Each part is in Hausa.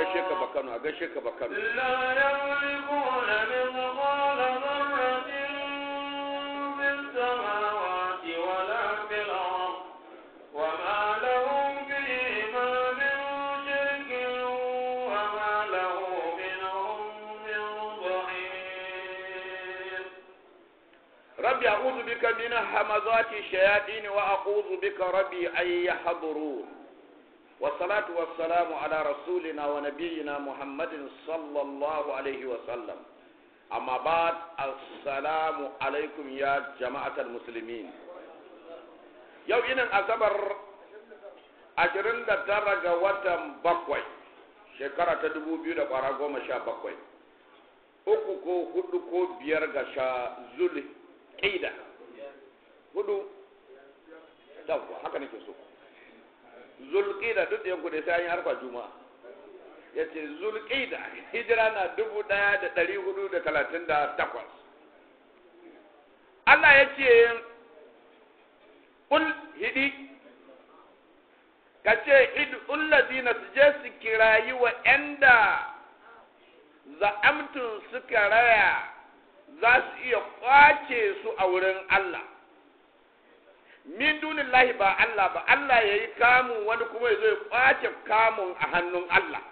gaishe ka bakano a gaishe ka bakano لا يملكون مثقال ذرة في السماوات ولا في الأرض وما لهم فيهما من شرك وما له منهم من ظهير ربي أعوذ بك من همزات الشياطين وأعوذ بك ربي أن يحضرون والصلاة والسلام على رسولنا ونبينا محمد صلى الله عليه وسلم أما بعد السلام عليكم يا جماعة المسلمين yau inin asabar ashirin da tara ga watan bakwai shekara ta dubu biyu da kwara goma sha bakwai uku ko hudu ko biyar ga sha zul ƙida hudu yawwa haka nake so zul ƙida duk da yanku da sai an yi harfa juma'a ya ce zul ƙida hijira na dubu ɗaya da ɗari hudu da talatin da takwas Allah ya ce kul hidi ka ce ullazina su je su kirayi wa ‘yanda za'amtun suka raya za su iya kwace su a wurin Allah min dunin lahi ba Allah ba Allah ya yi kamun wani kuma ya zo ya kwace kamun a hannun Allah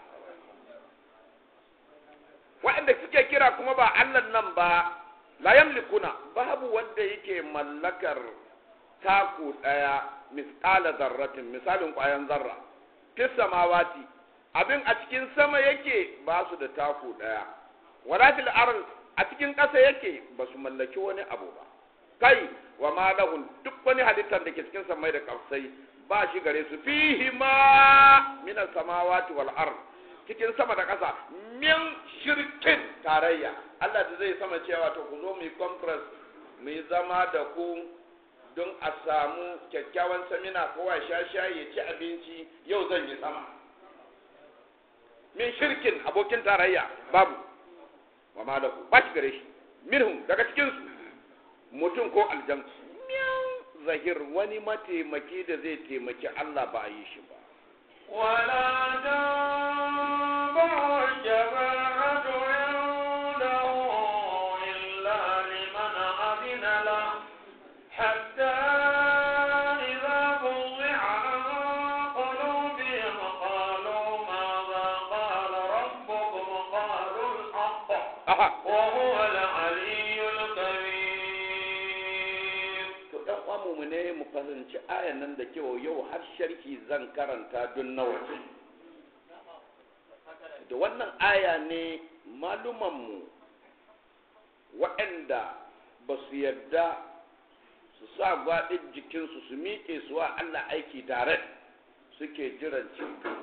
waɗanda suke kira kuma ba Allah nan ba la yamlikuna babu wanda yake mallakar taku ɗaya misƙala zarratin misalin ƙwayan zarra fi samawati abin a cikin sama yake ba su da taku ɗaya wala fil ard a cikin ƙasa yake ba su mallaki wani abu ba kai wa ma lahun duk wani halittar da ke cikin samai da ƙasai ba shi gare su fihi ma min samawati wal ard cikin sama da ƙasa min shirkin tarayya Allah da zai sama cewa to ku zo mu yi conference mu yi zama da ku don a samu kyakkyawan samina kowa sha shayi ya ci abinci yau zan yi sama min shirkin abokin tarayya babu wa ma lahu ba shi gare shi minhum daga cikin su mutum ko aljan min zahir wani mataimaki da zai taimaki Allah ba a yi shi ba ولا تنفع الشفاعة عنده إلا لمن أذن له حتى إذا فزع عن قلوبهم قالوا ماذا قال ربكم قالوا الحق aha وهو العلي الكبير to dan uwa mu ne mu fahimci ayan nan da kyau yau har sharhi zan karanta don nawa da wannan aya ne malumanmu waɗanda ba su yarda su sa gwaɗin jikinsu su miƙe su wa Allah aiki tare suke jiran ceto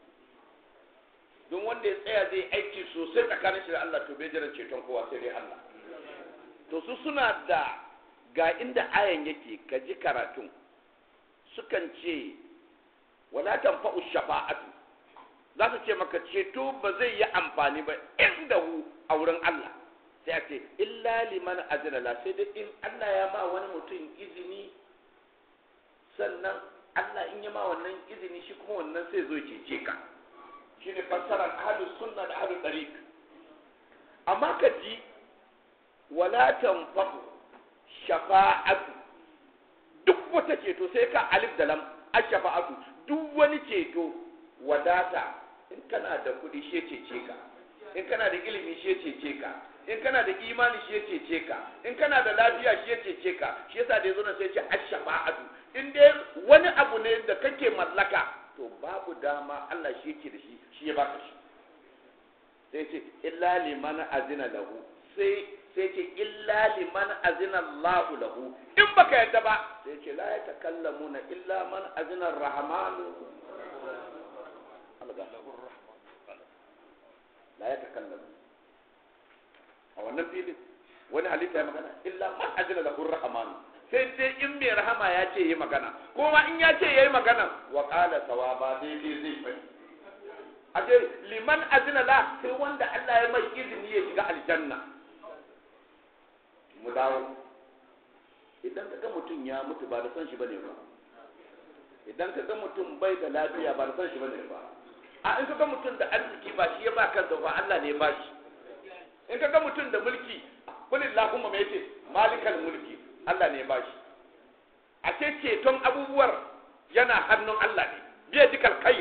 don wanda ya tsaya zai aiki sosai tsakanin shi da Allah to bai jiran ceton kowa sai dai Allah to su suna da ga inda ayan yake ka ji karatun sukan ce wala tanfa'u shafa'atu za su ce maka ceto ba zai yi amfani ba inda hu a wurin Allah sai a ce illa liman azina la sai dai in Allah ya ma wani mutum izini sannan Allah in ya ma wannan izini shi kuma wannan sai zo ya cece ka shine fassarar ahlus sunna da ahlul tariq amma ka ji wala tanfa'u shafa'atu duk wata ceto sai ka alif da lam ashafa'atu duk wani ceto wadata in kana da kuɗi shi cece ka in kana da ilimi shi cece ka in kana da imani shi cece ka in kana da lafiya shi cece ka shi yasa da yazo nan sai ce ashafa'atu in dai wani abu ne da kake mallaka to babu dama Allah shi yake da shi shi ya baka shi sai ce illa liman azina lahu sai sai ce illa liman azina Allahu lahu in baka yadda ba sai ce la yatakallamuna illa man azina ar-rahmanu alga la yatakallamu a wannan filin wani halitta ya magana illa man azina lahu ar-rahmanu sai dai in mai rahama ya ce yi magana ko ma in ya ce yayi magana wa qala sawaba daidai zai fadi a ce liman azina la sai wanda Allah ya mai izini ya shiga aljanna mu dawo idan ka ga mutum ya mutu ba da son shi bane ba idan ka ga mutum bai da lafiya ba da son shi bane ba a in kaga mutum da arziki ba shi ya ba kansa ba Allah ne ya ba shi in kaga mutum da mulki kulillahumma me yace malikal mulki Allah ne ya ba shi a ce ceton abubuwar yana hannun Allah ne biya jikal khair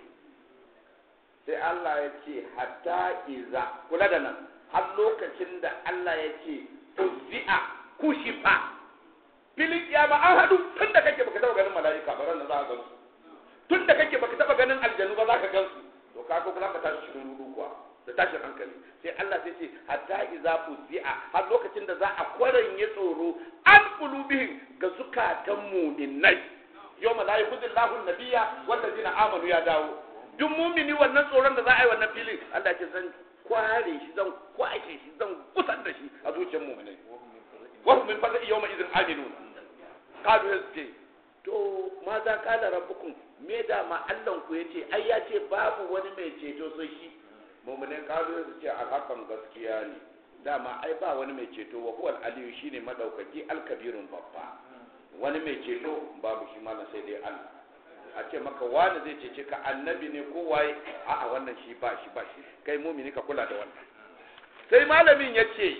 sai Allah ya ce hatta iza kula da nan har lokacin da Allah ya ce uzzi'a kushifa filin kiyama an hadu tun da kake baka taba ganin mala'ika ba ran da za ka gansu tun da kake baka taba ganin aljanu ba za ka gansu to ka ko za ka tashi cikin rudu kuwa da tashin hankali sai Allah sai ce hatta iza uzzi'a har lokacin da za a kwaranye tsoro an qulubihim ga zukatan mu'minai yawma la yukhzillahu an-nabiyya wallazina amanu ya dawo duk mumini wannan tsoron da za a yi wannan filin Allah ce zan kware shi zan kwashe shi zan kusan da shi a zuciyar muminai wasu min fasa iya mai izin aminun kalu ya ce to ma za kala rabbukum me da ma Allah ku yace ai ya ce babu wani mai ceto sai shi muminai kalu ya ce a hakan gaskiya ne dama ai ba wani mai ceto wa huwal aliyu shine madaukaki alkabirun babba wani mai ceto babu shi malam sai dai Allah a ce maka wani zai cece ka annabi ne ko waye a'a wannan shi ba shi ba shi kai mumini ka kula da wannan sai malamin ya ce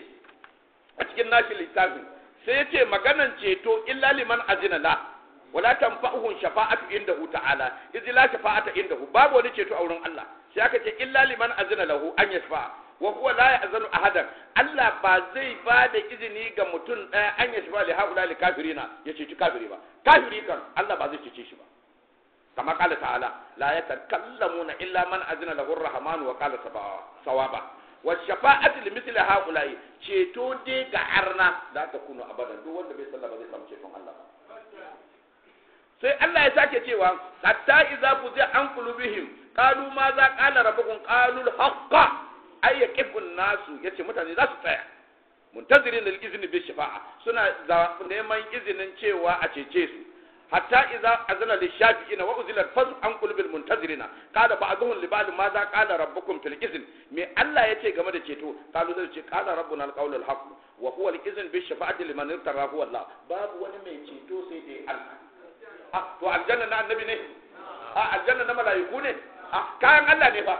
a cikin nashi littafin sai ya ce maganan ceto illa liman azina la wala tanfa'uhum shafa'atu indahu ta'ala idza la shafa'ata indahu babu wani ceto a wurin Allah sai aka ce illa liman azina lahu an yashfa'a wa huwa la ya'zanu ahadan Allah ba zai ba da izini ga mutum ɗaya an yashfa li haula li kafirina ya ceci kafiri ba kafiri kan Allah ba zai cece shi ba كما قال تعالى لا يتكلمون إلا من أذن له الرحمن وقال صوابا والشفاعة لمثل هؤلاء ceto dai ga arna za ta kuno abadan duk wanda bai sallah ba zai samu ceton Allah ba sai Allah ya sake cewa hatta idza fuzi an qulubihim qalu ma za qala rabbukum qalu al-haqqa ay yaqifu nasu yace mutane za su tsaya muntazirin al-izni bi shafa'a suna neman izinin cewa a cece su hatta idza azana lishafi'ina wa uzila al-fazl an qulubil muntazirina qala ba'dhum li ba'd ma za qala rabbukum fil izn me Allah yace game da ceto qalu zai ce qala rabbuna al-qawl al-haq wa huwa al-izn bi shafa'ati liman irtara huwa Allah babu wani mai ceto sai dai Allah ah to aljanna na annabi ne ah aljanna na malaiku ne ah kayan Allah ne fa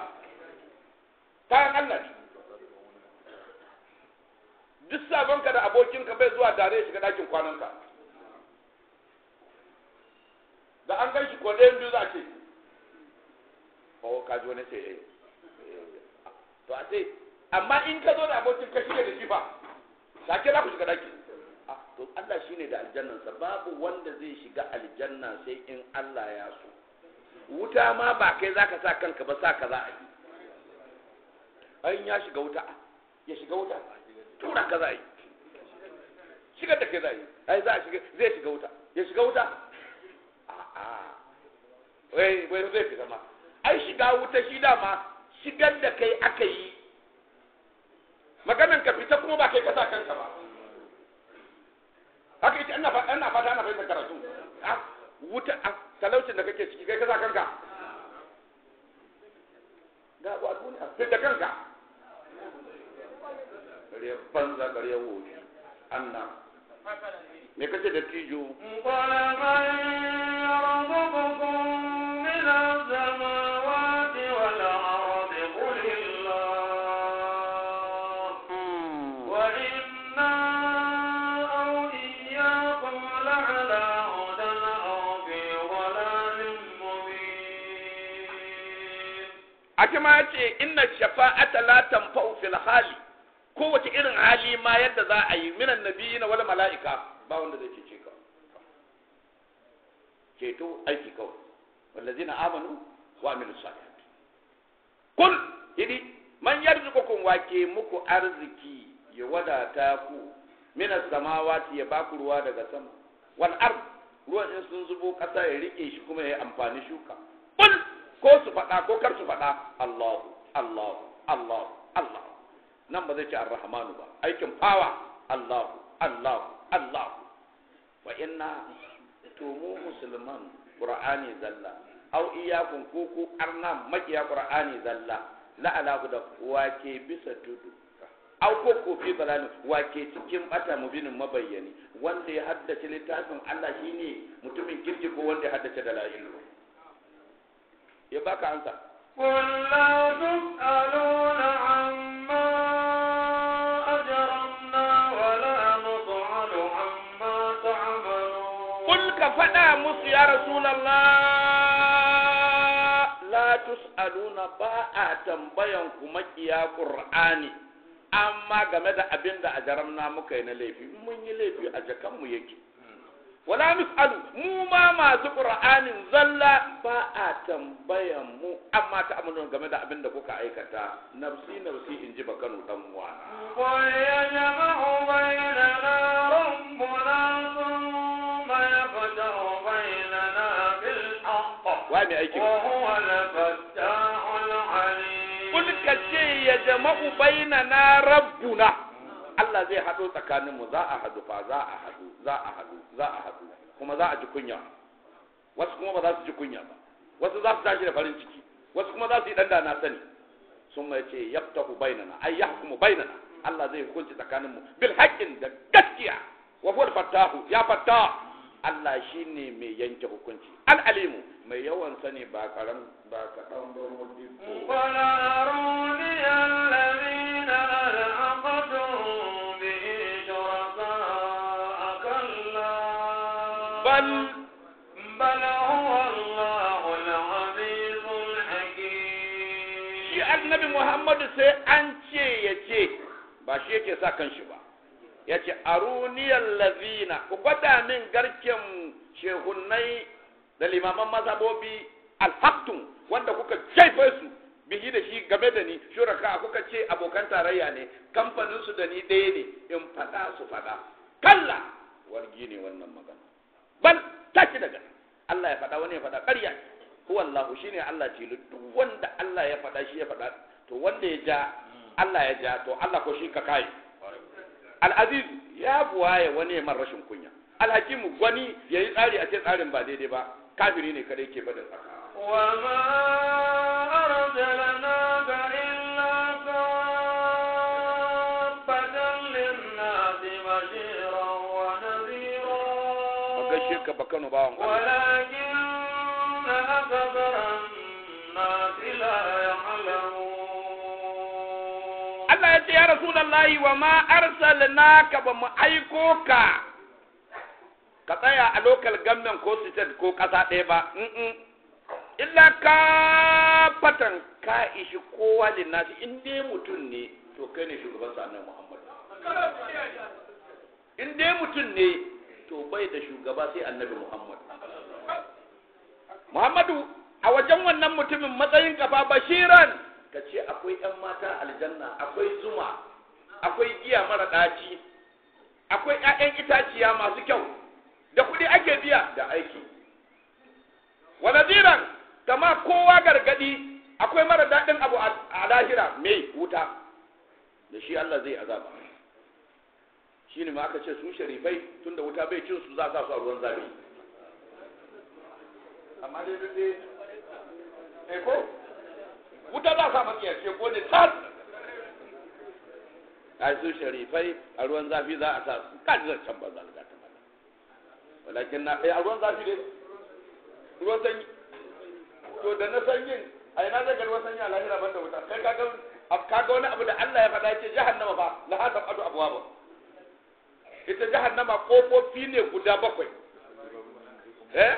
kayan Allah ne duk sabonka da abokinka bai zuwa tare shiga dakin kwananka da an gan shi ko ɗayan biyu za a ce ko ka ji wani ce eh to a ce amma in ka zo da abokin ka shige da shi fa da ke za ku shiga daki to Allah shine da aljannansa babu wanda zai shiga aljanna sai in Allah ya so wuta ma ba kai zaka sa kanka ba sa ka za a yi ayin ya shiga wuta ya shiga wuta tura ka za a yi shigar da kai za a yi ai za a shiga zai shiga wuta ya shiga wuta wai wai zai fita ma ai shiga wuta shi dama shigar da kai aka yi maganan ka fita kuma ba kai ka sa kanka ba haka ita ina fata ina fata ana fahimtar karatu wuta talaucin da kake ciki kai ka sa kanka ga wa duniya fita kanka gare banza gare wofi annan me kace da tijo قال من يرزقكم من السماوات والأرض قل الله وإنا أو إياكم لعلى هدى أو في ضلال مبين ake ma yace inna shafa'ata la tanfa'u fil hali kowace irin hali ma yadda za a yi minan nabiyina wal mala'ika ba wanda zai cece ka ceto aiki kawai wallazina amanu wa amilu salihat kul hidi man yarzuqukum wa ke muku arziki ya wadata ku minas samawati ya baku ruwa daga sama wal ard ruwan in sun zubo kasa ya rike shi kuma ya amfani shuka kul ko su faɗa ko kar su faɗa Allahu Allahu Allahu Allahu nan ba zai ce ar-rahmanu ba aikin fawa Allahu Allahu Allahu wa inna to mu musulman qur'ani zalla aw iyyakum ku ku arna makiya qur'ani zalla la ala da wake bisa tudu aw ko ko fi balani wake cikin bata mubinin mabayyani wanda ya haddace littafin Allah shine mutumin kirki ko wanda ya haddace dalail ya baka ansa قل لا تسألون عما أجرمنا ولا نسأل عما تعملون Kul ka faɗa musu ya Rasulallah la tus'aluna ba a tambayan ku makiya Qur'ani amma game da abin da a jaramna muka yi na laifi in mun yi laifi a jakanmu yake wala nus'alu mu ma masu Qur'anin zalla ba a tambayan mu amma ta amalon game da abin da kuka aikata nafsi nafsi in ji bakanu dan uwana ويجمع بيننا ربنا ثم يفتح بيننا بالحق wa mai aikin وهو الفتاح العليم Kul ka ce ya jama'u baina na rabbuna Allah zai haɗo tsakaninmu za a haɗu fa za a haɗu za a haɗu za a haɗu kuma za a ji kunya wasu kuma ba za su ji kunya ba wasu za su tashi da farin ciki wasu kuma za su yi ɗan da na sani sun mai ce yaftahu bainana ay yahkumu bainana Allah zai hukunci tsakaninmu bil haqqin da gaskiya wa huwa fattahu ya fattah Allah shine mai yanke hukunci al alimu mai yawan sani ba karam ba kaɗan ba modibo قل أروني الذين ألحقتم به شركاء كلا بل بل هو الله العزيز shi الحكيم annabi Muhammadu sai an ce ya ce ba shi yake sa kanshi ba ya ce aruniyar lazina ku gwada min garken shehunnai da limaman mazhabobi alhaktun wanda kuka jaife su bihi da shi game da ni shuraka kuka ce abokan tarayya ne kamfanin su da ni ɗaya ne in faɗa su faɗa kalla wargi ne wannan magana bal tashi daga Allah ya faɗa wani ya faɗa ƙarya ne huwa Allah shine Allah ce duk wanda Allah ya faɗa shi ya faɗa to wanda ya ja Allah ya ja to Allah ko shi ka kai al-aziz ya buwaye wani ya man rashin kunya al-hakimu gwani yayi tsari a ce tsarin ba daidai ba kafiri ne kada yake bada tsaka وما أرسلناك إلا كافة للناس بشيرا ونذيرا gaishe ka bakano bawan Allah ولكن أكثر الناس لا يعلمون Allah ya ce ya Rasulullahi wa ma arsalnaka ba mu aiko ka ka tsaya a local government ko state ko ƙasa ɗaya ba mm illa ka fatan ka ishi kowa linnasi in dai mutum ne to kai ne shugaban sa annabi Muhammad in dai mutum ne to bai da shugaba sai annabi Muhammad Muhammadu a wajen wannan mutumin matsayin kafa bashiran ka ce akwai 'yan mata aljanna akwai zuma akwai giya mara ɗaci akwai 'ya'yan itaciya masu kyau da kuɗi ake biya da aiki wa nadiran kama kowa gargadi akwai mara daɗin abu a lahira mai wuta da shi Allah zai azaba shi ne ma aka ce su sharifai tunda wuta bai cin su za a sa su a ruwan zafi amma dai duk dai eh ko wuta za a sa maki yace ko ne tas ai su sharifai a ruwan zafi za a sa su kaji zan can banza da ta mala walakin na eh a ruwan zafi dai ruwan sanyi to da na sanyin a ina zai ga ruwan sanyi a lahira banda wuta kai ka ga ka ga wani abu da Allah ya faɗa ce jahannama fa la hada adu abwaba ita jahannama kofofi ne guda bakwai eh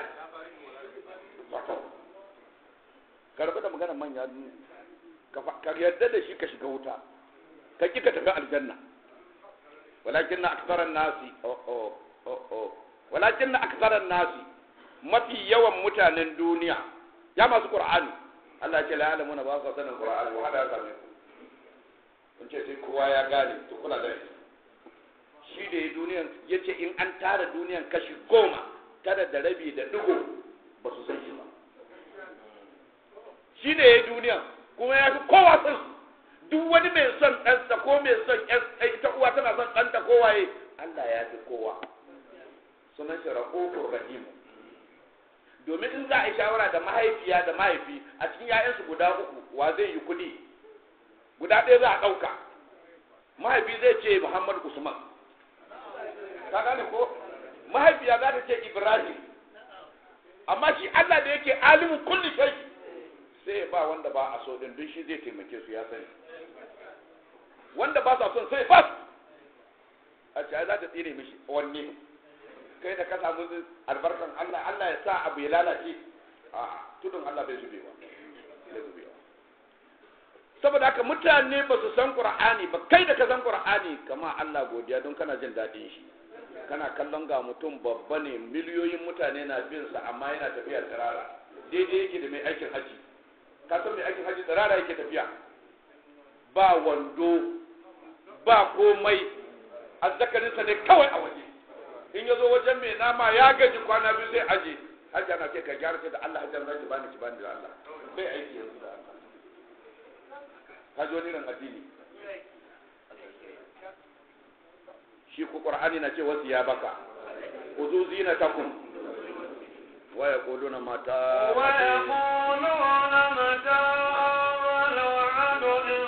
karbi da maganar manya ka yarda da shi ka shiga wuta ka ki ka tafi aljanna walakin na aksaran nasi walakin na aksaran nasi mafi yawan mutanen duniya ya masu qur'ani Allah ce la ya'lamuna ba su sanin qur'ani wa hada sami kun ce sai kowa ya gane to kula da shi da ya duniyan yace in an tara duniyan kashi goma tara da rabi da digo ba su san shi ba shi ne ya yi duniya kuma ya fi kowa son su duk wani mai son ɗansa ko mai son ita uwa tana son ɗanta ko waye Allah ya fi kowa sunan shi raƙofur rahim domin in za a yi shawara da mahaifiya da mahaifi a cikin ‘ya'yansu guda uku wa zai yi kuɗi guda ɗaya za a ɗauka mahaifi zai ce Muhammad Usman ka gane ko mahaifiya za ta ce Ibrahim amma shi Allah da yake alimu kulli shay sai ya ba wanda ba a so din duk shi zai taimake su ya sani wanda ba sa son sai ba su a ce ai za ta tsire mishi wanne kai da ka samu albarkan Allah Allah ya sa abu ya lalace a tudun Allah bai zubewa bai zubewa saboda haka mutane ba su san Qur'ani ba kai da ka san Qur'ani kama Allah godiya don kana jin daɗin shi kana kallon ga mutum babba ne miliyoyin mutane na bin sa amma yana tafiya tsirara daidai yake da mai aikin haji ka san mai aikin haji tsirara yake tafiya ba wando ba komai azzakarinsa ne kawai a waje in ya zo wajen mai nama ya gaji kwana biyu sai aje hajji ana ce ka gyara ce da Allah hajji za ki bani ki bani da Allah bai aiki yanzu da Allah ka ji wani ran addini shi ku qur'ani na ce wasu ya baka uzu zinatakum wa yaquluna mata ويقولون متى الوعد إن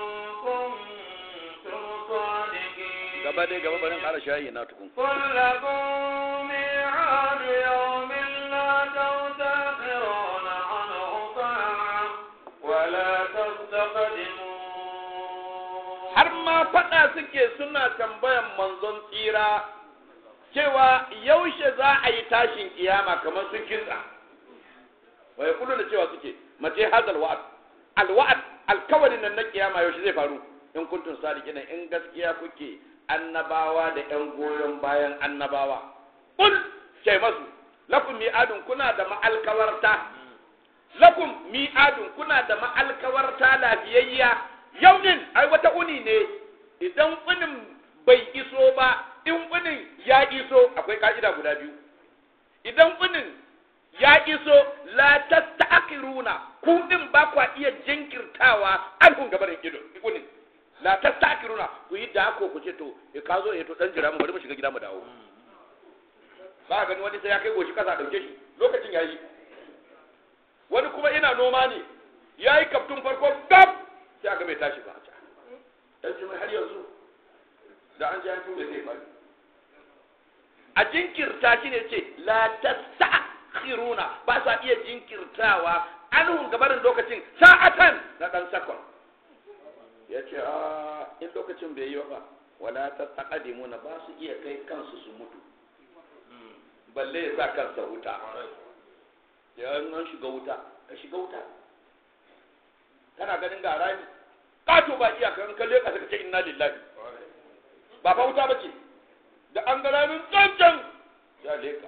كنتم صادقين gaba dai gaba barin ƙara shayi na tukun قل لكم ميعاد يوم لا تستأخرون عنه ساعة ولا تستقدمون har ma faɗa suke suna tambayan manzon tsira cewa yaushe za a yi tashin kiyama kamar sun kinsa wa ya da cewa suke mace hadal wa'ad alwa'ad alkawarin nan na kiyama yaushe zai faru in kuntum sadiqin in gaskiya kuke annabawa da yan goyon bayan annabawa kul sai masu lakum mi'adun kuna da ma'alkawarta lakum mi'adun kuna da ma'alkawarta lafiyayya yau din ai wata uni ne idan unin bai iso ba in unin ya iso akwai ka'ida guda biyu idan unin ya iso la tasta'khiruna ku din ba kwa iya jinkirtawa alhun gabarin ido unin la tasta'khiruna ku yi da ko ku ce to e ka zo e to dan jira mu bari mu shiga gida mu dawo ba gani wani sai ya kai goshi kasa dauke shi lokacin yayi wani kuma ina noma ne yayi kaftun farko gab sai aka bai tashi ba dan jimai har yanzu da an ji an tura zai bari a jinkirta shi ne ce la tastakhiruna ba sa iya jinkirtawa anhum gabarin lokacin sa'atan na dan sakon ya ce a in lokacin bai yi ba wala tastaqdimuna ba su iya kai kansu su mutu balle ya sa kansa wuta ya an shiga wuta ka shiga wuta kana ganin ga rami kato ba iyaka in kalle ka ce inna lillahi ba fa wuta bace da an ga ramin cancan ya leka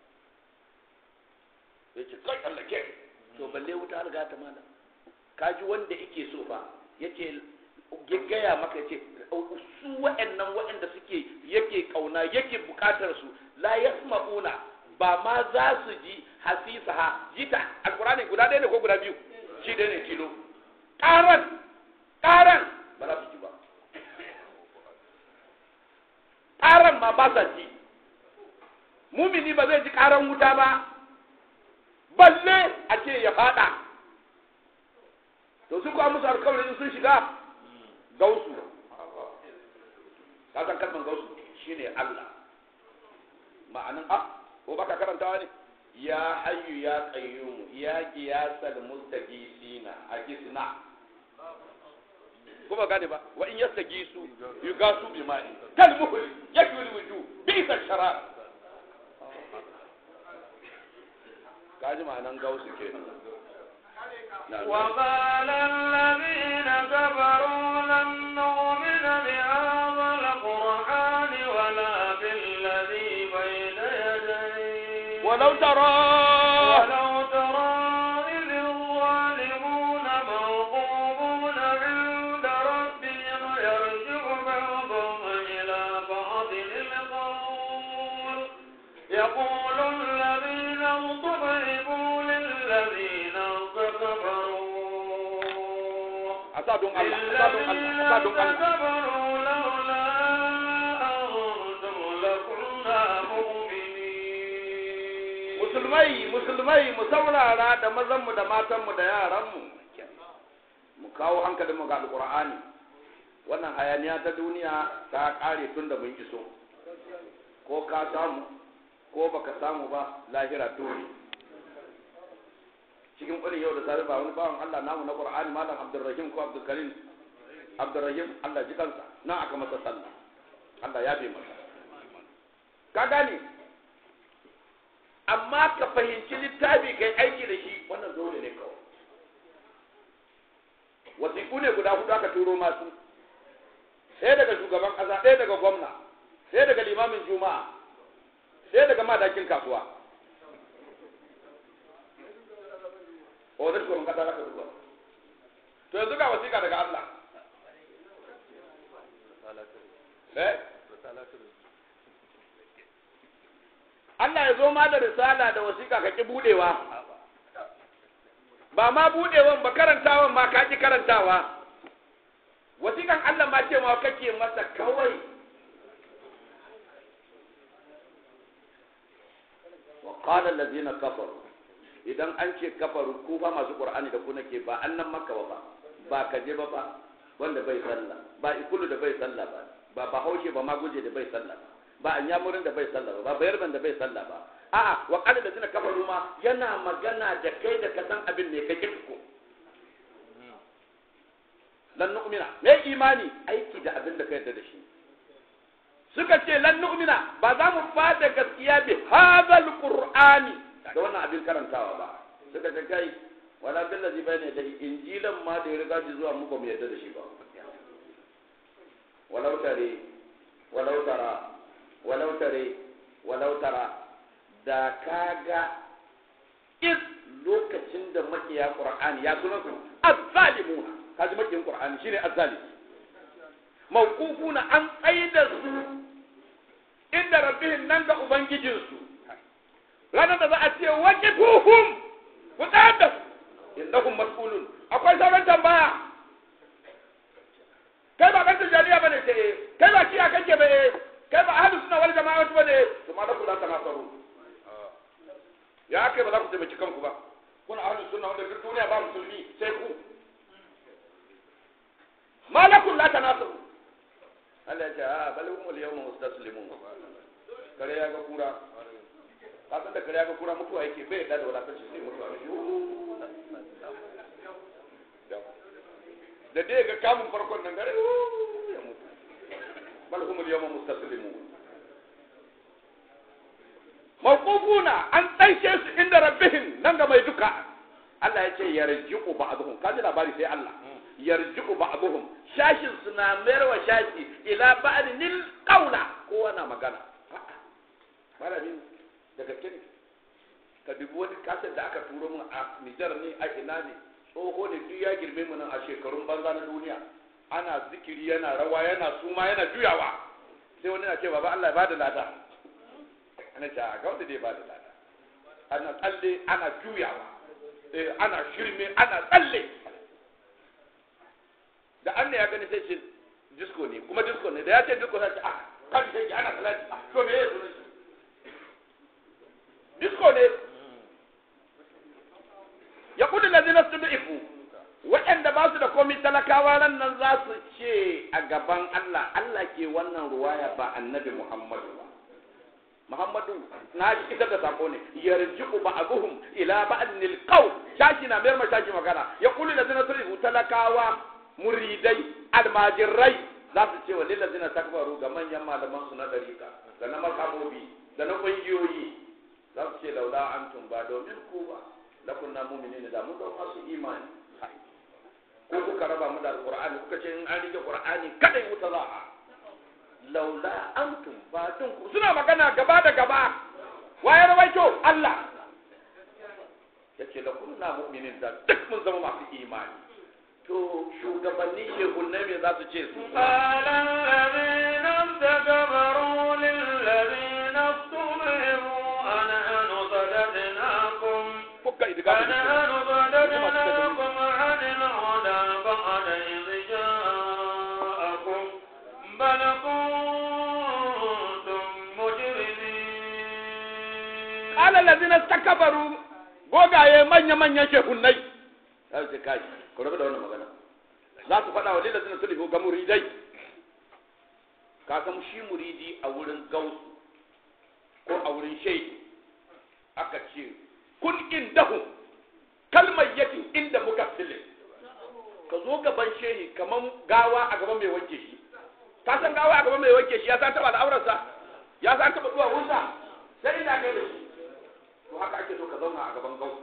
yace kai Allah ke to balle wuta riga ta mana kaji wanda yake so fa yace gaggaya maka yace su wa'annan wa'anda suke yake kauna yake bukatar su la yasma'una ba ma za su ji hasisa ha jita alqur'ani guda ɗaya ne ko guda biyu shi ɗaya ne tilo ƙaran ƙaran ba za su ji ba ƙaran ma ba sa ji mumini ba zai ji ƙaran wuta ba balle a ce ya faɗa to su kuwa musu alkawarin sun shiga gausu ka san kalman gausu shine Allah ma'anin a ko baka karantawa ne ya hayyu ya qayyum ya qiyasal mustaqisina a gisna ko ba gane ba wa in yastagisu yugasu bi ma'i kal muhl yakul wuju bi sa shara kaji ma'anan gausu ke وقال الذين كفروا لن نؤمن بهذا القرآن ولا بالذي بين يديه ولو ترى ولو ترى إذ الظالمون موقوفون عند ربهم يرجع بعضهم إلى بعض القول يقول الذين اضطربوا للذين كفروا asadun Allah asadun للذين Allah asadun Allah كفروا لولا أنتم لكنا مؤمنين musulmai musulmai mu saurara da mazanmu da matanmu da yaranmu mu kawo hankalinmu ga alkur'ani wannan hayaniya ta duniya ta kare tun da mun iso ko ka samu ko baka samu ba lahira dole cikin ƙulin yau da safe ba wani bawan Allah namu na Qur'ani malam Abdulrahim ko Abdulkarim Abdulrahim Allah ji kansa nan aka masa sallah Allah ya bi masa ka gane amma ka fahimci littafi kai aiki da shi wannan dole ne kawai wasiƙu ne guda hudu aka turo masu ɗaya daga shugaban ƙasa ɗaya daga gwamna ɗaya daga limamin juma'a ɗaya daga madakin kasuwa o zai shugaban ƙasa aka duba to yanzu ga wasiƙa daga Allah eh Allah ya zo ma da risala da wasiƙa ka ki budewa ba ma budewan ba karantawan ma ka ki karantawa wasiƙan Allah ma ce ma kake masa kawai wa qala allazina kafaru idan an ce kafaru ku ba masu qur'ani da ku nake ba annan makka ba ba ka je ba ba wanda bai sallah ba ikulu da bai sallah ba ba bahaushe ba ma guje da bai sallah ba ba an yamurin da bai sallah ba ba bayarban da bai sallah ba a'a wa qala allazina kafaru ma yana magana da kai da ka san abin ne ka ko lan nu'mina me imani aiki da abin da ka yarda da shi suka ce lan nu'mina ba za mu fada gaskiya bi hadal qur'ani da wannan abin karantawa ba suka ce kai wala billazi bayna da injilan ma da ya riga ji zuwa mu ba mu yarda da shi ba walau tare walau tara walau tare walau tara da kaga is lokacin da makiya qur'ani ya sunan su azzalimuna kaji makiyin qur'ani shine azzalim mawqufuna an tsaida su inda rabbihim nan ga ubangijin su ranar da za a ce waqifuhum ku tsayar da su innahum mas'ulun akwai sauran tambaya kai ba kanta jariya bane ce kai ba kiya kake ba kai ba ahlus sunna wal jama'a bane to ma da kula ta nasaru ya kai ba za ku taimaki kanku ba kuna ahlus sunna wanda duk duniya ba musulmi sai ku malakun la tanasaru Allah ya ce a bal humul yawma mustaslimun kare ya ga kura ka san da kare ya ga kura mutuwa yake bai da wadatar shi sai mutuwa da dai ga kamun farkon nan gare ya mutu bal humul yawma mustaslimun mawqufuna an tsaishe su inda rabbihim nan ga mai duka Allah ya ce yarji'u ba'dhum kaji labari sai Allah yarji'u ba'dhum shashin suna mayar wa shashi ila ba'dil qawla kowa na magana malamin da gaske ne ka dubi wani kasar da aka turo mun a Nijar ne a ina ne tsoho ne duk ya girme mu nan a shekarun banza na duniya ana zikiri yana rawa yana suma yana juyawa sai wani na ce baba Allah ya bada lada ana ce a ga wanda dai bada lada ana tsalle ana juyawa ana shirme ana tsalle da an ne ya gani sai ce disco ne kuma disco ne da ya ce disco sai ce ah kan sai ana salati to me yake sunan disco ne ya kudu da zina ifu waɗanda ba su da komi talakawa ran nan za su ce a gaban Allah Allah ke wannan ruwaya ba annabi Muhammadu ba Muhammadu na ji ita da sako ne yarji'u ba'dhum ila ba'dil qaw shashi na mayar shashi magana ya kullu da zina ifu talakawa muridai almajirai za su ce wa lillazina takbaru ga manyan malaman su na dariƙa da na makabobi da na ƙungiyoyi za su ce laula antum ba domin ku ba la kunna mu'minin da mun zama masu imani ko kuka raba mu da alqur'ani kuka ce in an rike qur'ani kada wuta za a laula antum ba dun ku suna magana gaba da gaba waye rawaito Allah yace la kunna mu'minin da duk mun zama masu imani to shugabanni shehunnai me za su ce su قال الذين استكبروا للذين استضعفوا أنحن صددناكم fuka idga أنحن صددناكم عن الهدى بعد إذ جاءكم بل كنتم مجرمين qala allazina istakbaru gogaye manya manyan shehunnai sai su kai ku rabu da wannan magana za su faɗa wa lillazina sulhu ga muridai ka san shi muridi a wurin gausu ko a wurin shehi aka ce kun indahu kalma zo gaban shehi kaman gawa a gaban mai wanke shi ka san gawa a gaban mai wanke shi ya san taba al'aurarsa ya san taba zuwa wunsa sai ina kai da shi to haka ake so ka zauna a gaban gau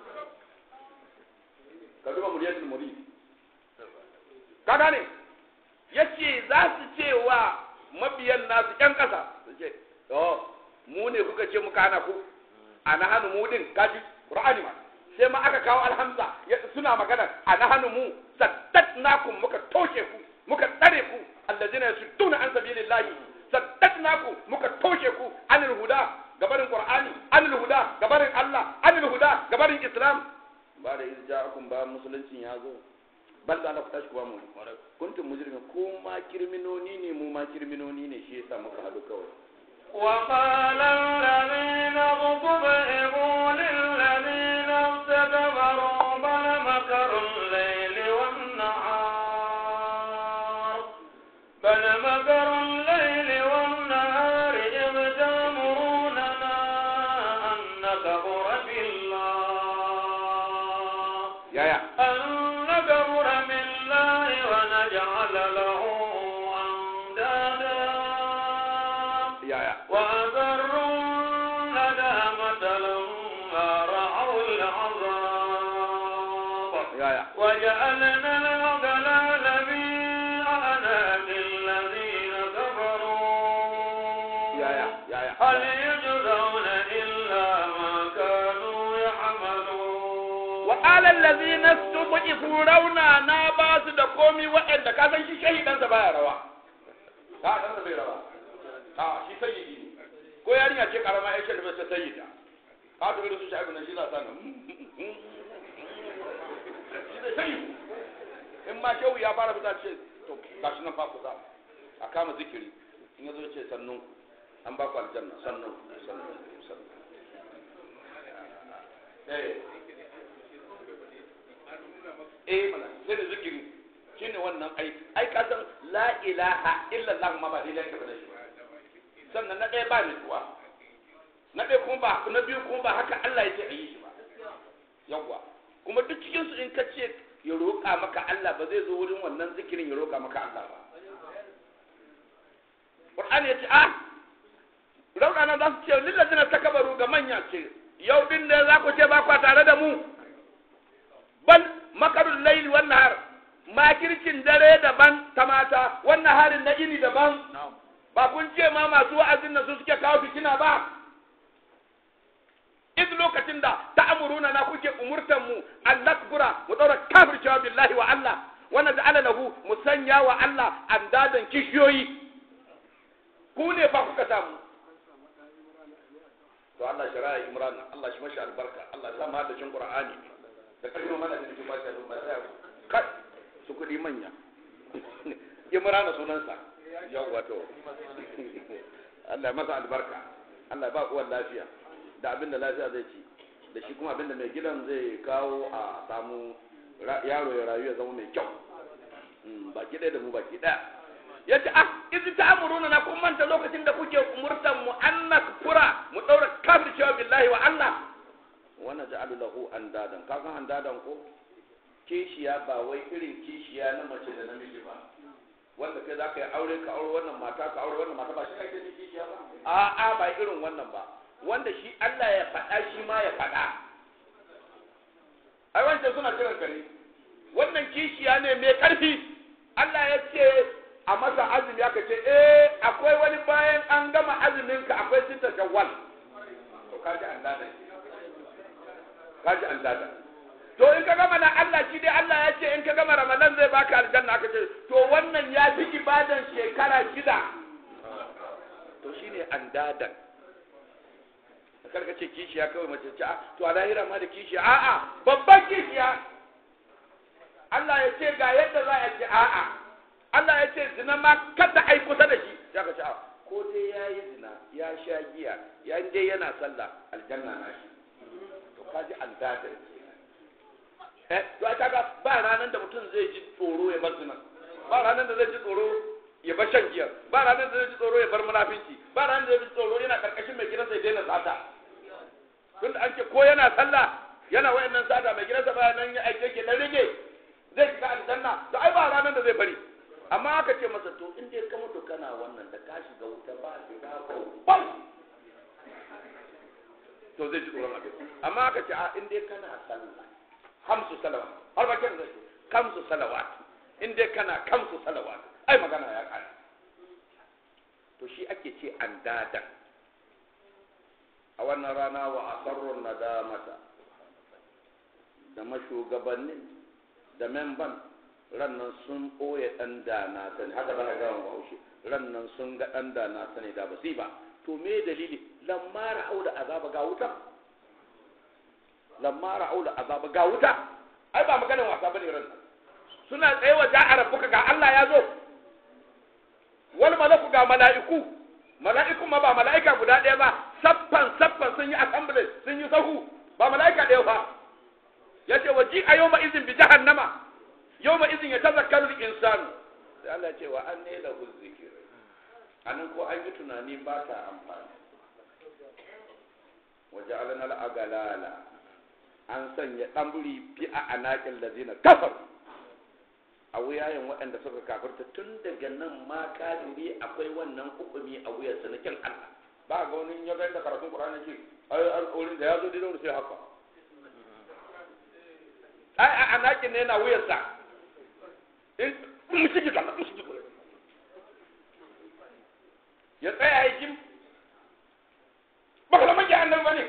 ka duba muryatul murid ka gane yace za su ce wa mabiyan nasu ƴan ƙasa su ce oh mu ne kuka ce muka hana ku a na hannu mu din kaji qur'ani ma sai ma aka kawo alhamza suna magana a na hannu mu saddatnakum muka toshe ku muka tsare ku allazina yasudduna an sabilillahi saddatnakum muka toshe ku anil huda gabarin qur'ani anil huda gabarin Allah anil huda gabarin islam ba da irja'akum ba musuluncin ya zo bal da na tashi kuma mu kuntum mujrimin ko ma kirminoni ne mu ma kirminoni ne shi yasa muka hadu kawai وقال الذين اغتبئوا للذين استكبروا بل مكر الليل والنهار بل مكر الليل والنهار إذ تأمروننا أن نكفر بالله yaya أن نكفر بالله ونجعل له أندادا yaya وأسروا الندامة لما رأوا العذاب yaya وجعلنا الأغلال في أعناق الذين كفروا yaya yaya هل يجزون إلا ما كانوا يعملون وقال الذين استضعفوا rauna na ba su da komi waɗanda ka san shi shahidansa baya rawa ka dan bai rawa a shi sayyidi ne ko yarinya ce karama ya ce da bai sayyida ka to irin su shaibu nan shi za ta nan shi da sayyidu in ma shehu ya fara fita ce to gashi nan fa kusa a kama zikiri in yazo ce sannun ku an ba ku aljanna sannun sannun sannun eh eh mana sai da zikiri shine wannan ai ai ka san la ilaha illa allah ma ba dai da da shi sannan na ɗaya ba ni tuwa na ɗaya kuma ba na biyu kuma ba haka Allah ya ce a yi shi ba yawwa kuma duk cikin su in ka ce ya roƙa maka Allah ba zai zo wurin wannan zikirin ya roƙa maka Allah ba Qur'ani ya ce ah raunana za su ce lillazina takabaru ga manya ce yau din ne za ku ce ba kwa tare da mu bal makarun laili wan nahar makircin dare daban ta mata wannan harin na ini daban ba kun ce ma masu wa'azin nan su suke kawo fitina ba iz lokacin da ta'amuruna na kuke umurtan mu an nakbura mu daura kafircewa billahi wa Allah wa naj'ala lahu musanya wa Allah andadan kishiyoyi ku ne fa kuka samu to Allah shari'a Imran Allah shi mashi albarka Allah ya sa mu hadda Qur'ani da karfin mana da cikin bashi da sai kai su kudi manya Imran sunansa yawwa to Allah ya masa albarka Allah ya ba uwan lafiya da abin da lafiya zai ci da shi kuma abin da mai gidan zai kawo a samu yaro ya rayu ya zama mai kyau baki ɗaya da mu baki ɗaya ya ce ah izi ta amuruna na kun manta lokacin da kuke umurtan mu an nakfura mu ɗaura kafircewa billahi wa Allah wannan ja'alu lahu andadan ka san andadan ko kishiya ba wai irin kishiya na mace da namiji ba wanda kai za ka yi aure ka aure wannan mata ka aure wannan mata ba shi ake yin kishiya ba a'a ba irin wannan ba wanda shi Allah ya faɗa shi ma ya faɗa ai wancan suna kiran kare wannan kishiya ne mai ƙarfi Allah ya ce a masa azumi aka ce eh akwai wani bayan an gama azumin ka akwai sita shawwal to kaji an dada kaji an dada to in ka gama na Allah shi dai Allah ya ce in ka gama Ramadan zai baka aljanna aka ce to wannan ya fi ibadan shekara shida to shine an dadan kar ka ce kishiya kawai mace ce to a lahira ma da kishiya a'a babban kishiya Allah ya ce ga yadda za a ce a'a Allah ya ce zina ma kada ai kusa da shi ya ka ce a ko dai ya yi zina ya sha giya ya dai yana sallah aljanna na shi to ka ji aldada eh to ai kaga ba ranar da mutum zai ji tsoro ya bar zina ba ranar da zai ji tsoro ya bar shan giya ba ranar da zai ji tsoro ya bar munafinci ba ranar da zai ji tsoro yana karkashin mai gidansa ya daina sata tunda an ce ko yana sallah yana wayannan sata mai gidansa ba nan ya aike ke dan rage zai shiga aljanna to ai ba ranar da zai bari amma aka ce masa to in dai ka mutu kana wannan da ka shiga wuta ba shiga ba to zai ji tsoron abin amma aka ce a in dai kana sallah hamsu salawat har ba kin zai kamsu salawat in dai kana kamsu salawat ai magana ya kare to shi ake ce an dada a wannan rana wa asarrun nadamata da mashugabannin da memban rannan sun ɓoye ɗan da na sani haka za a gawa bahaushe rannan sun ga ɗan da na sani da ba ba to me dalili lamma ra'au da azaba ga wuta lamma ra'au da azaba ga wuta ai ba maganin wasa bane ran suna tsaye wa ja'a rabbuka ga Allah ya zo wal malaku ga mala'iku mala'iku ma ba mala'ika guda ɗaya ba saffan saffan sun yi assembly sun yi sahu ba mala'ika ɗaya ba yace waji a yawma izin bi jahannama yawma izin ya tazakkaru al-insanu sai Allah ya ce wa anne lahu zikr anan ko an yi tunani ba ta amfani waje alana al'agalala an sanya ɗamburi fi a anaƙin lazina kafar a wuyayen waɗanda suka kafarta tun daga nan ma kafiri akwai wannan hukumi a wuyarsa na kin Allah ba ga wani ya ga da karatun Qur'ani ce ai alƙawarin da ya zo dai sai haka ai a anaƙin ne na wuyarsa in mu shige ka mu shige ya tsaya ya jim ba ka zama annabi ba ne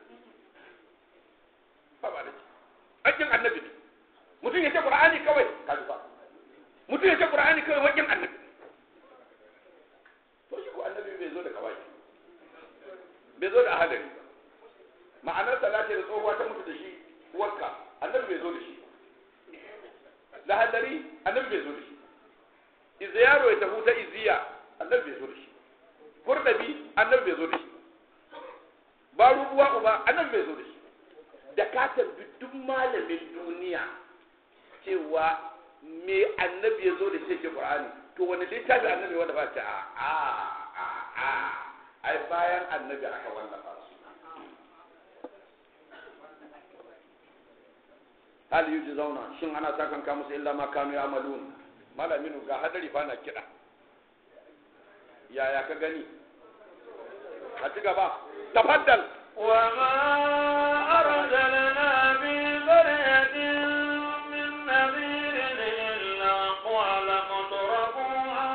ba ba da shi aikin annabi ne mutum ya ce qur'ani kawai ka ba mutum ya ce qur'ani kawai wakin annabi to shi ko annabi bai zo da kawai bai zo da ahadari ma'anar salati da tsohuwa ta mutu da shi uwarka annabi bai zo da shi da hadari annabi bai zo da shi iziyaro ya tafi ta iziya annabi bai zo da shi kurdabi annabi bai zo da shi ba rubuwa uba annabi bai zo da shi da ka tambi duk malamin duniya cewa me annabi ya zo da shi ke qur'ani to wani littafi annabi wanda ba ce a a a a ai bayan annabi aka wallafa su hal yuji zauna shin ana sakan ka musu illa ma kanu ya'malun malamin ga hadari fa na kida yaya ka gani a ci gaba tafaddal وما أرسلنا في قرية من نذير إلا قال مترفوها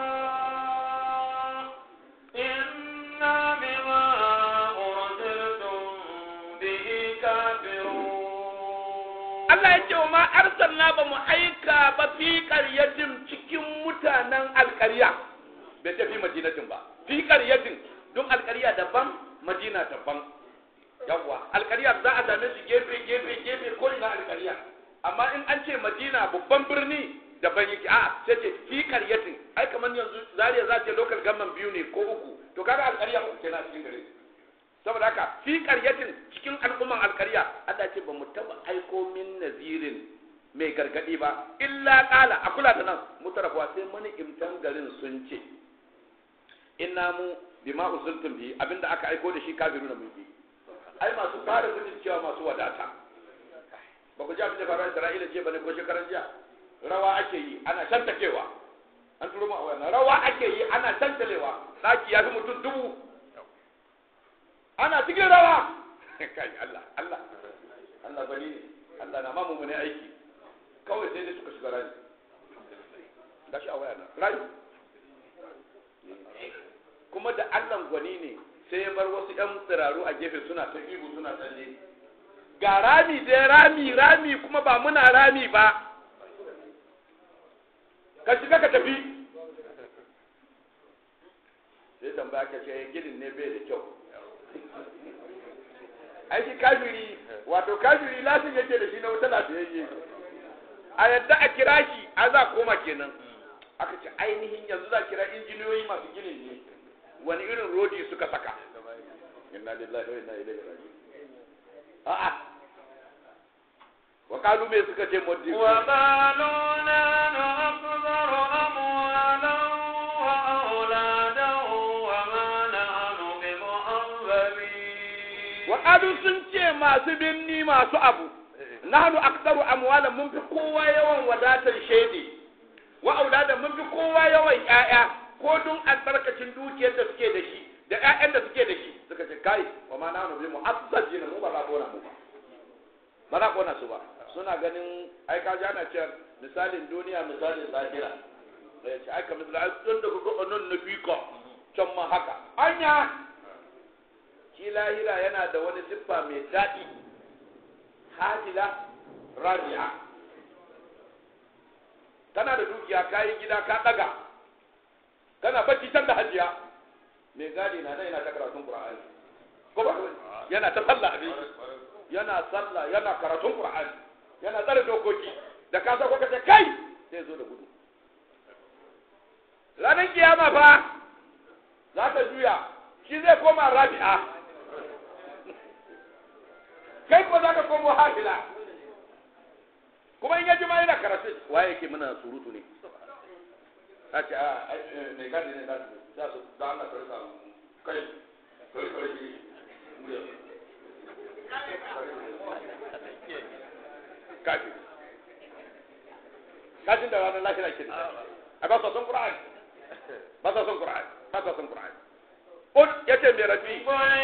إنا بما أرسلتم به كافرون Allah ya ce wa ma arsalna ba mu aika ba fi qaryatin cikin mutanen alƙarya bai ce fi madinatin ba fi qaryatin don alƙarya daban madina daban yawwa alƙarya za a same su gefe gefe gefe ko ina alƙarya amma in an ce madina babban birni daban yake a sai ce fi qaryatin ai kamar yanzu zariya za ce local government biyu ne ko uku to kaga alƙarya uku kenan a cikin gare saboda haka fi qaryatin cikin al'umman alƙarya Allah ce ba mu taba aiko min nazirin mai gargadi ba illa qala a kula da nan mutarafa sai mani imtan garin sun ce inna mu bima usultum bi abinda aka aiko da shi kafiru da mulki ai masu fara gudun cewa masu wadata ba ku ji abin da faru Isra'ila ce bane ko shekaran jiya rawa ake yi ana shantakewa an turo mu a wannan rawa ake yi ana shantalewa daki ya fi mutum dubu ana cikin rawa kai Allah Allah Allah bani ne Allah na mamu ne aiki kawai sai dai suka shiga rani gashi a waya na rani kuma da Allah gwani ne sai ya bar wasu ƴan tsiraru a gefe suna ta ihu suna tsalle ga rami dai rami rami kuma ba muna rami ba ka shiga ka tafi sai tambaya ka ce ginin ne bai da kyau aiki kafiri wato kafiri lasin yake da shi na wuta lafiyayye a yadda a kira shi a za koma kenan aka ce ainihin yanzu za kira injiniyoyi masu ginin ne wani irin rodi suka saka inna lillahi wa inna ilaihi raji'un a'a wa qalu me suka ce moddi وقالوا نحن أكثر أموالا وأولادا وما نحن بمعذبين wa qalu sun ce masu binni masu abu nahnu aktsaru amwalan mun fi kowa yawan wadatar shaidi wa auladan mun fi kowa yawan ƴaƴa ko dun albarkacin dukiyar da suke da shi da ƴaƴan da suke da shi suka ce kai wa ma nahnu bi mu'azzajin mu ba za kona mu ba ba za kona su ba suna ganin ai ka ji ana cewa misalin duniya misalin lahira da ce ai ka misali ai tun da kuka nan na bika can ma haka anya shi lahira yana da wani siffa mai daɗi hajila rabi'a kana da dukiya ka yi gida ka ɗaga kana bacci can da hajiya mai gadi na nan yana ta karatun qur'ani ko ba yana ta sallah abin yana sallah yana karatun qur'ani yana tsare dokoki da ka sa ka ce kai sai zo da gudu ranar kiyama fa za ta juya shi zai koma rabi'a kai ko za ka komo hafila kuma in ya ji ma yana karatu waye yake muna surutu ne a ce a mai gadi ne za su da Allah ka rika kai kai kai shi kafi kafin da ranar lafiya ke da a ba sa son qur'ani ba sa son qur'ani ba sa son qur'ani qul yace mai rafi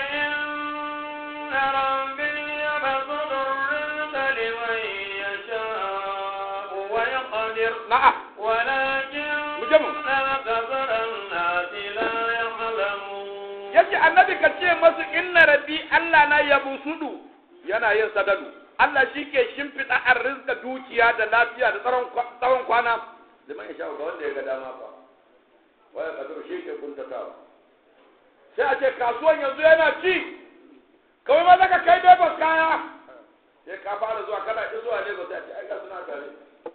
قل إن ربي يبسط الرزق لمن يشاء ويقدر na'am ولكن مجمع. أكثر الناس لا يعلمون yace annabi ka ce masu inna rabbi Allah na yabusudu yana yin sadadu Allah shi ke shimfiɗa arrizka dukiya da lafiya da tsaron kwa- tsawon kwana liman ya sha ga wanda ya ga dama fa waya kadur shi ke kuntatawa sai a ce kasuwan yanzu yana ci kawai ma zaka kai Lagos kaya sai ka fara zuwa kana ki zuwa Lagos sai a ce ai ga suna tare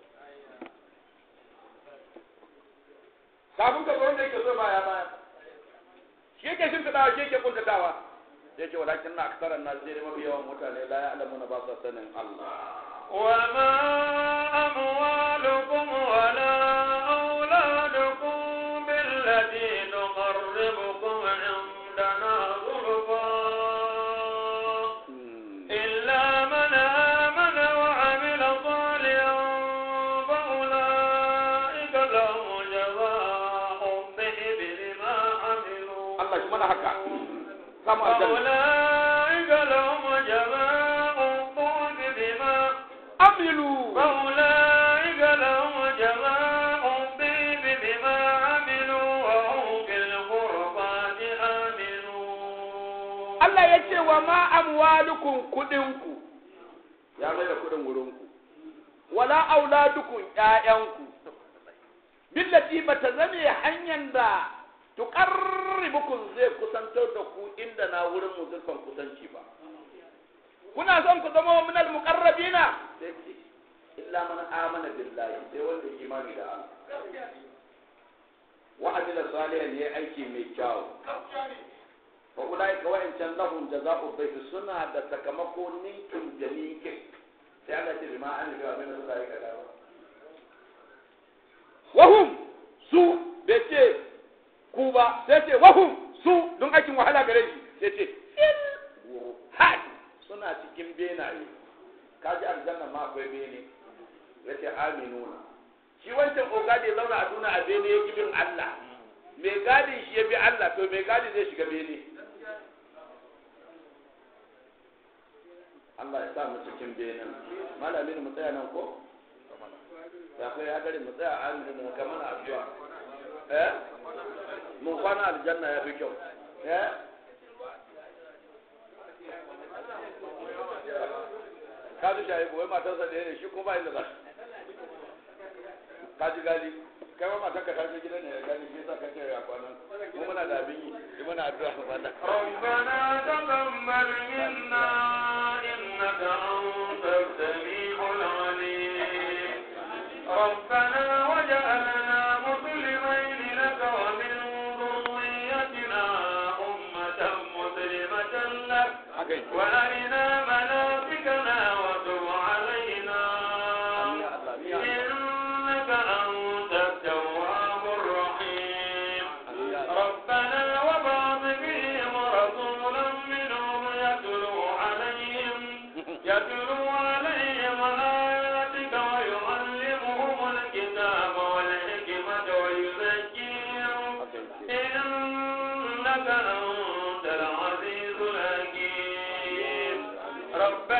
kafin ka zo wanda yake so baya baya shi yake shimfiɗawa shi yake kuntatawa sai ce walakin na aksaran na sai mafi yawan mutane la ya'lamuna ba sa sanin Allah وما أموالكم ولا أولادكم بالتي تقربكم عندنا زلفى إلا من آمن وعمل صالحا فأولئك لهم جزاء الضعف بما عملوا Allah shi mana haka samu aljanna فأولئك لهم جزاء الضعف بما amilu فأولئك لهم جزاء الضعف بما عملوا وهم في الغرفات آمنون Allah ya ce wa ma amwalukum kudinku ya mai da kudin wurinku wala auladukum ƴaƴanku billati bata zame hanyar da tuqarribukum zai kusantar da ku inda na wurin mu zurfan kusanci ba kuna son ku zama min al-muqarrabina sai ce illa man amana billahi sai wanda ya imani da Allah wa amila salihan yayi aiki mai kyau fa ulai ka wa'ancan lahum jaza'u dhayf suna da sakamako ninkin da ninkin sai Allah ce bima an ga abin da suka yi kada ba wahum su bai ce ku ba sai ce wahum su don aikin wahala gare shi sai ce fil had suna cikin benaye kaji aljanna ma akwai bene yace aminuna shi wancan ogadi ya zauna a duna a bene ya bin Allah mai gadi shi ya bi Allah to mai gadi zai shiga bene Allah ya sa mu cikin benen malamin mu tsaya nan ko ya kai ya gari mu tsaya an da kamar addu'a eh mun kwana aljanna ya fi kyau eh ka ji shayi wai matarsa ɗaya ne shi kuma ba inda za ka ji gali kai ma matar ka ta je gidan ne ya gani shi yasa kake ya kwanan mu muna da abin yi yi muna addu'a ba da ربنا تقبل منا إنك أنت السميع العليم ربنا وجعلنا مسلمين لك ومن ذريتنا أمة مسلمة لك haka yi وأرنا مناسكنا وتب علينا ya Allah ya إنك أنت التواب الرحيم ربنا وبعث فيهم رسولا منهم يتلو عليهم يتلو عليهم ربنا